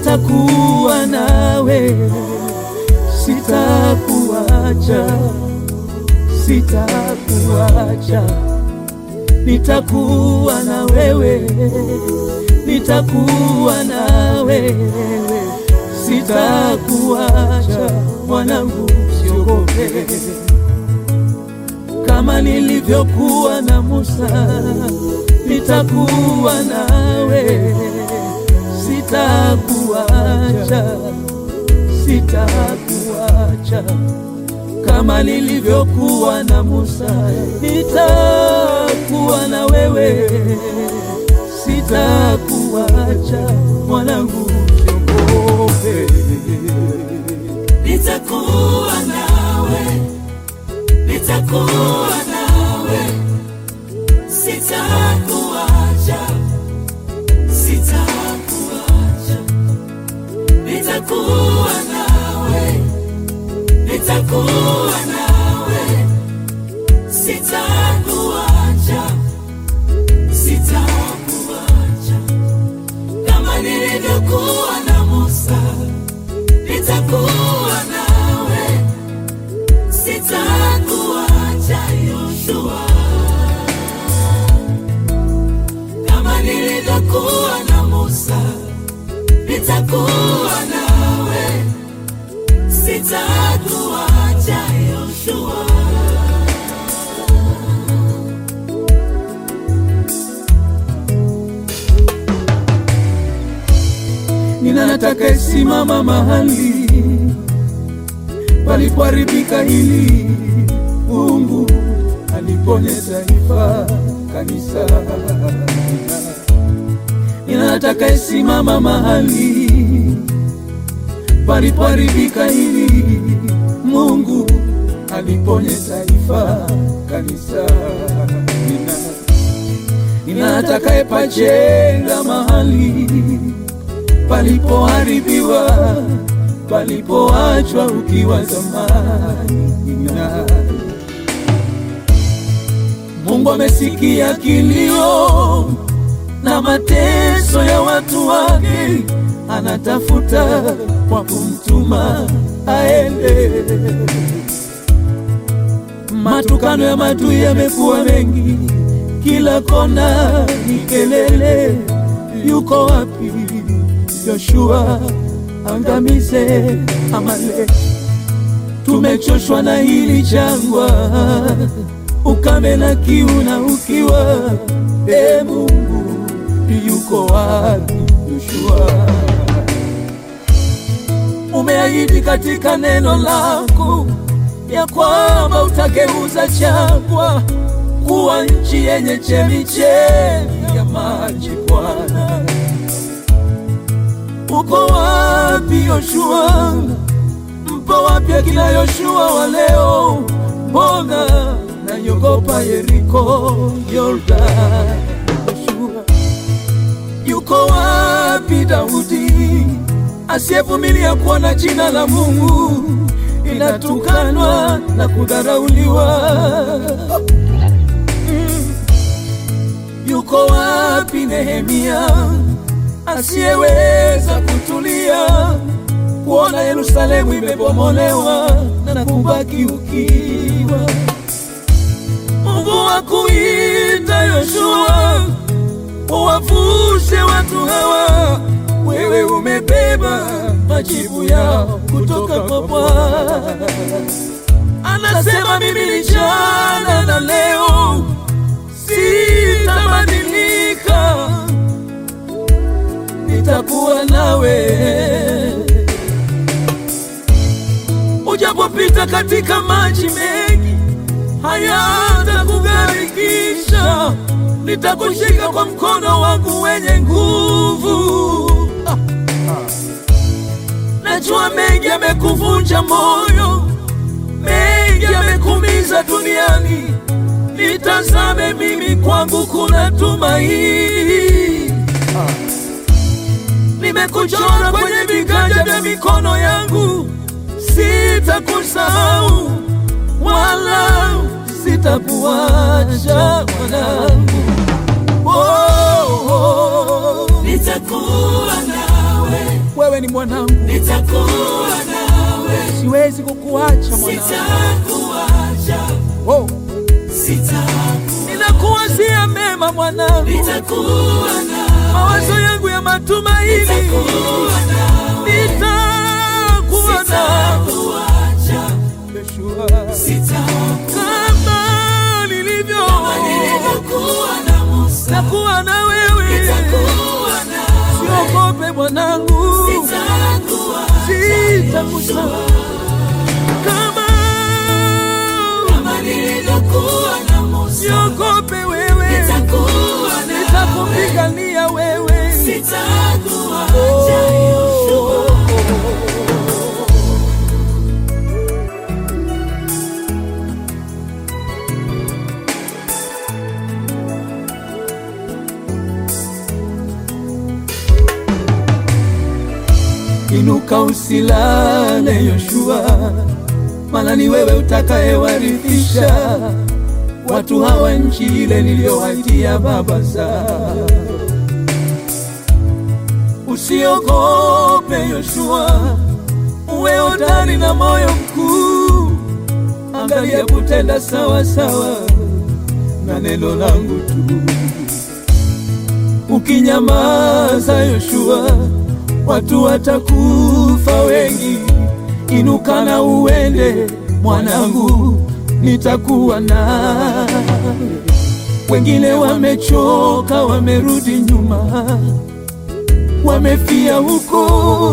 nitakuwa nawe, sitakuacha, sitakuacha, nitakuwa na wewe, nitakuwa na wewe, sitakuacha mwanangu, siogope kama nilivyokuwa na Musa, nitakuwa nawe, sitakuacha, sitakuacha. Kama nilivyokuwa na Musa, nitakuwa na wewe, sitakuacha mwanangu, siogope. nitakuwa nawe, nitakuwa nawe, sitakuacha, sitakuacha, nitakuwa nawe, nitakuwa nawe, sitakuacha, sitakuacha, kama nilivyokuwa na Musa nitakuwa nawe, sitakuacha Yoshua, kama nilivyokuwa na Musa, nitakuwa nawe, sitakuacha Yoshua. Nina nataka simama mahali palipoharibika hili, Mungu aliponye taifa kanisa. Nina nataka simama mahali palipoharibika hili, Mungu aliponye taifa kanisa. Nina, nina nataka pajenga mahali palipoharibiwa, palipoachwa ukiwa zamani. Na Mungu amesikia kilio na mateso ya watu wake, anatafuta kwa kumtuma aende. Matukano ya maadui yamekuwa mengi, kila kona ni kelele. Yuko wapi Yoshua? Angamize Amaleki. Tumechoshwa na hili jangwa, ukame na kiu na ukiwa. E Mungu, yuko wapi Yoshua? Umeahidi katika neno lako ya kwamba utageuza jangwa kuwa nchi yenye chemichemi ya maji. Bwana, uko wapi Yoshua? Mpo wapi akina Yoshua wa leo? Mbona nayogopa Yeriko, Yordani? Yoshua, yuko wapi Daudi asiyevumilia kuona jina la Mungu inatukanwa na kudharauliwa? Mm. Yuko wapi Nehemia asiyeweza kutulia kuona Yerusalemu imebomolewa na kubaki ukiwa? Mungu akuita Yoshua, uwavushe watu hawa, wewe umebeba majibu yao kutoka kwa Bwana. Anasema mimi ni jana na leo, sitabadilika, nitakuwa nawe ujapopita katika maji mengi hayatakugharikisha, nitakushika kwa mkono wangu wenye nguvu. Ah. Najua mengi yamekuvunja moyo, mengi yamekumiza duniani, nitazame mimi, kwangu kuna tumaini. Nimekuchora kwenye viganja vya mikono yangu, sitakusahau wala sitakuacha mwanangu. Oh, oh. Nitakuwa nawe, Wewe wewe ni mwanangu, nitakuwa nawe, siwezi kukuacha mwanangu. sitakuacha, Oh, sitakuacha, ninakuwazia mema mwanangu, nitakuwa nawe, mawazo yangu ya matumaini, nitakuwa nawe, nitakuwa nawe sitakuacha, Yeshua, sitakuacha, kama nilivyo nilivyokuwa na Musa, takuwa na wewe, nitakuwa nawe, siogope mwanangu, sitakuacha, sitakusahau kama kama nilivyokuwa na Musa, siogope wewe, nitakuwa nawe, nitakupigania wewe. sitakuacha, Yoshua. Inuka usilale Yoshua, maana ni wewe utakayewarithisha watu hawa nchi ile niliyowatia baba zao. Usiogope Yoshua, uwe hodari na moyo mkuu, angalia kutenda sawa sawa na neno langu tu. Ukinyamaza Yoshua, watu watakufa wengi. Inuka na uende mwanangu, nitakuwa nawe. Wengine wamechoka, wamerudi nyuma, wamefia huko.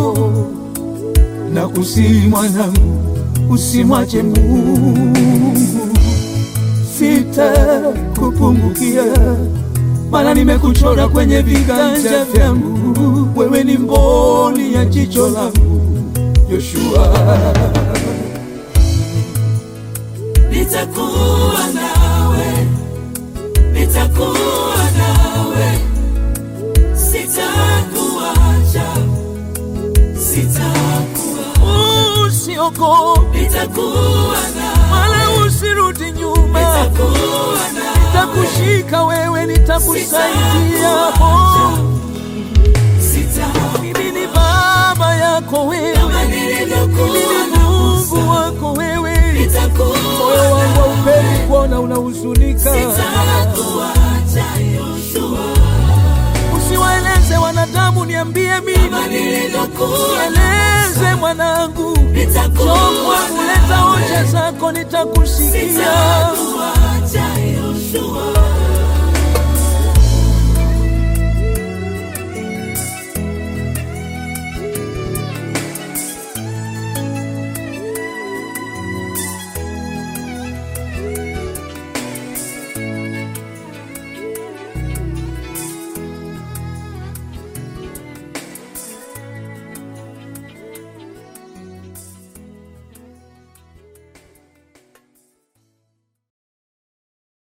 Na kusihi mwanangu, usimwache Mungu, sitakupungukia maana nimekuchora kwenye viganja vyangu, wewe ni mboni ya jicho langu Yoshua. Nitakuwa nawe, nitakuwa nawe, sitakuacha, sitakuacha, Usiogope nitakuwa nawe, wala usirudi nyuma, nitakuwa nawe, nitakushika wewe, nitakusaidia. sitakuacha, Oh, sitakuacha, Mimi ni baba yako wewe, kama mimi nilivyokuwa ni na Mungu Musa, wako wewe. nitakuwa Moyo wangu haupendi kuona unahuzunika. sitakuacha, Yoshua, Usiwaeleze wanadamu, niambie mimi, kama nilivyokuwa na nieleze mwanangu, nitakuwa chomwa kuleta hoja zako, nitakusikia. Sitakuacha Yoshua,